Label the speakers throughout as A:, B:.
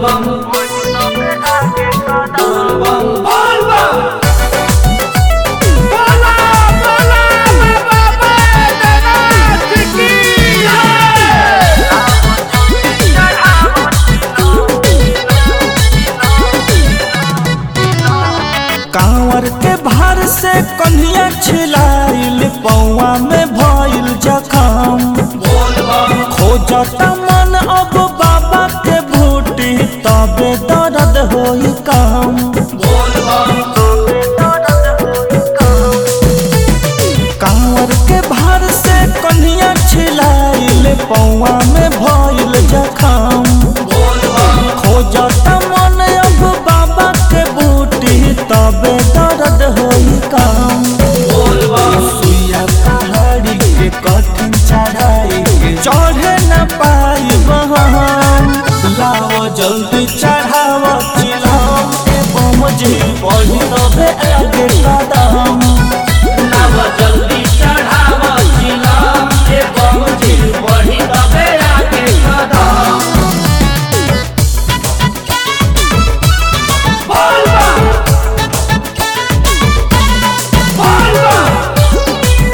A: बम बोल बम बोल बम
B: बोला बोला बाबा बैद्यनाथ की
C: कांवर के भार से कन्हैया छिलाइल पौआ में भइल जखम
A: बोल बम
C: खोजता मन अब बाबा के बूटी तबे दर्द होई कम
A: बोल बम
C: कांवर के भार से कन्हैया छिलाइल पौआ में भइल जखम
A: बोल बम
C: खोजता मन अब बाबा के बूटी तबे दर्द होई कम
A: बोल बम
C: सुइया पहाड़ी के कठिन चढ़ाई के चढ़े न पाई हम लाओ जल्दी चढ़ाव चिलाओ के बमजी पढ़ी तबे आगे कदम
A: नव जल्दी चढ़ाव चिलम के बम जी बढ़ी तबे आगे कदम बोल बम बोल बम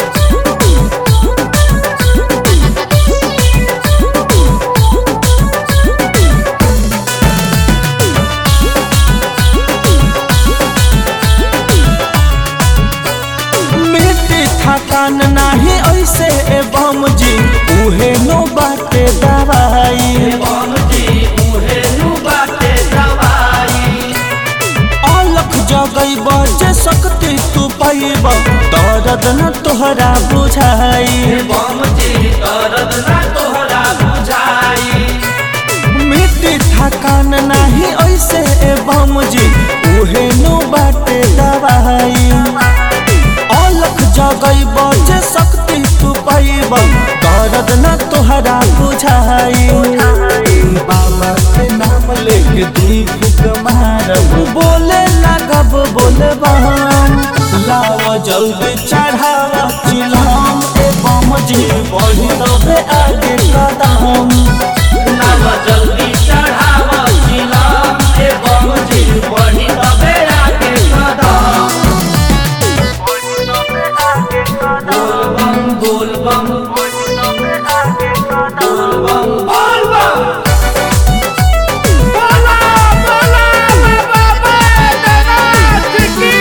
C: मिट्टी थकान नाही ऐसे ए बमजी उहे नो बाटे दवाई
A: बम जी उहे नु बाटे दवाई
C: अलख जगई बजे सकती तू पैब दर्द न तोहरा बुझाई
A: बम जी दर्द ना तोहरा बुझाई
C: मिट्टी थकान नाही ऐसे ए बमजी उहे नो बाटे दवाई अलख जगई बजे सकती तू पैब दर्द न तोहरा बुझाई बाबा के नाम लेके दीप मारब बोले लगब बोले बहन लाव जल्दी चढ़ाव चिलम ए बमजी बढ़ी तबे आगे कदम
A: नव जल्दी चढ़ाव चिलम के बम जी बढ़ी तबे आगे कदम बोल बम बोल बम बोल बम बोल बम
B: बोला बोला बाबा बैद्यनाथ की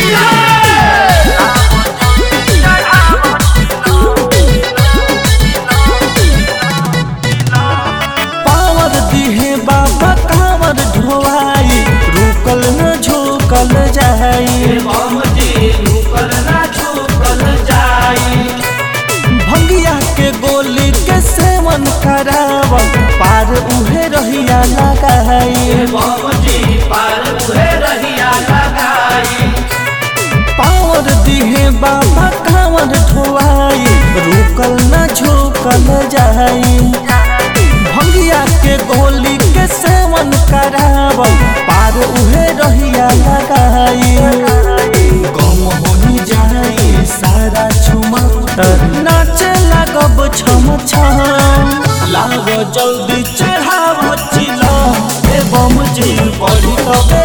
C: पावर दिहे बाबा कांवर ढोआई रुकल न झुकल जाई
A: बम जी रुकल ना झुकल जाई
C: भंगिया के गोली के सेवन कराव पार उहे रहिया लगाई
A: बम जी पार उहे रहिया लगाई
C: पावर दिहे बाबा कांवर ढोआई रुकल न झुकल जाई भंगिया के गोली के सेवन कराव पार उहे रहिया लगाई कम होनी जाई सारा छुमंतर नाचे लगब छम छम लाग जल्दी चढ़ाव चिलो ए बम जी बढ़ी तबे